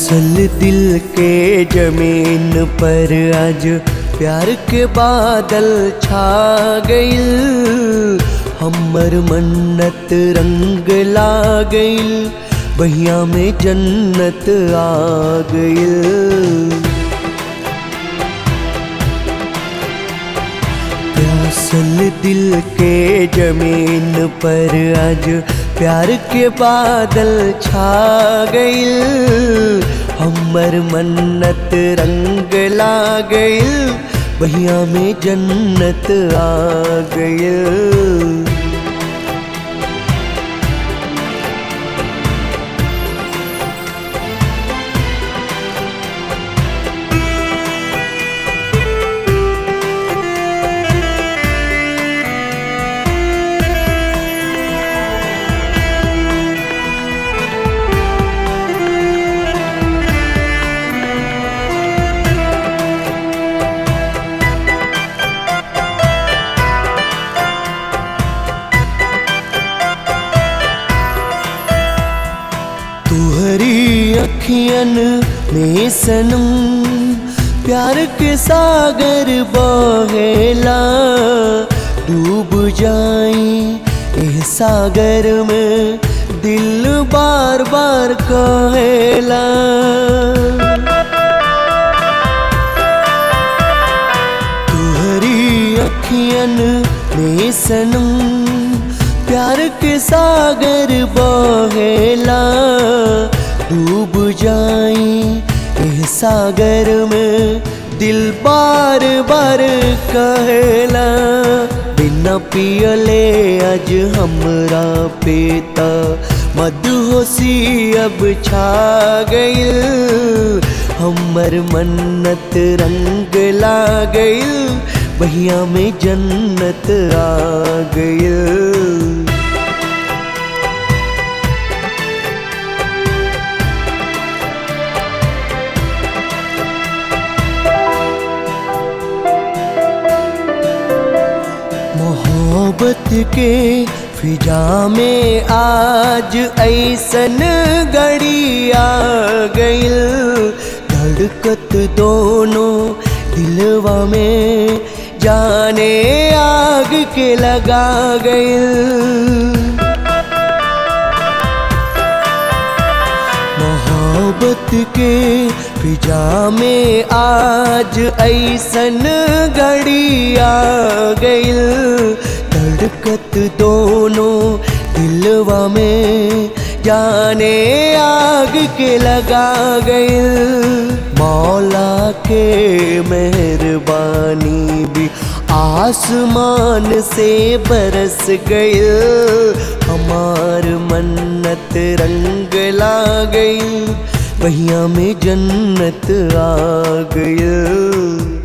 प्यासल दिल के जमीन पर आज प्यार के बादल छा गइल हमर मन्नत रंग ला गइल बहिया में जन्नत आ गइल प्यासल दिल के जमीन पर आज प्यार के बादल छा गइल हमर मन्नत रंग ला गइल बहिया में जन्नत आ गइल तुहरी अखियन में सनम प्यार के सागर बहेला डूब जाई एह सागर में दिल बार बार कहेला तुहरी अखियन में सनम प्यार के सागर बहेला डूब जाई एह सागर में दिल बार बार कहेला बिना पियले आज हमरा पेता मधुहोशी अब छा गइल हमर मन्नत रंग ला गइल बहिया में जन्नत आ गइल मोहब्बत के फिजा में आज ऐसन घड़ी आ गइल धड़कत दोनों दिलवा में जाने आग के लगा गइल मोहब्बत के फिजा में आज ऐसन घड़ी आ गइल धड़कत दोनों दिलवा में जाने आग के लगा गइल मौला के मेहरबानी भी आसमान से बरस गइल हमार मन्नत रंग ला गइल बहिया में जन्नत आ गइल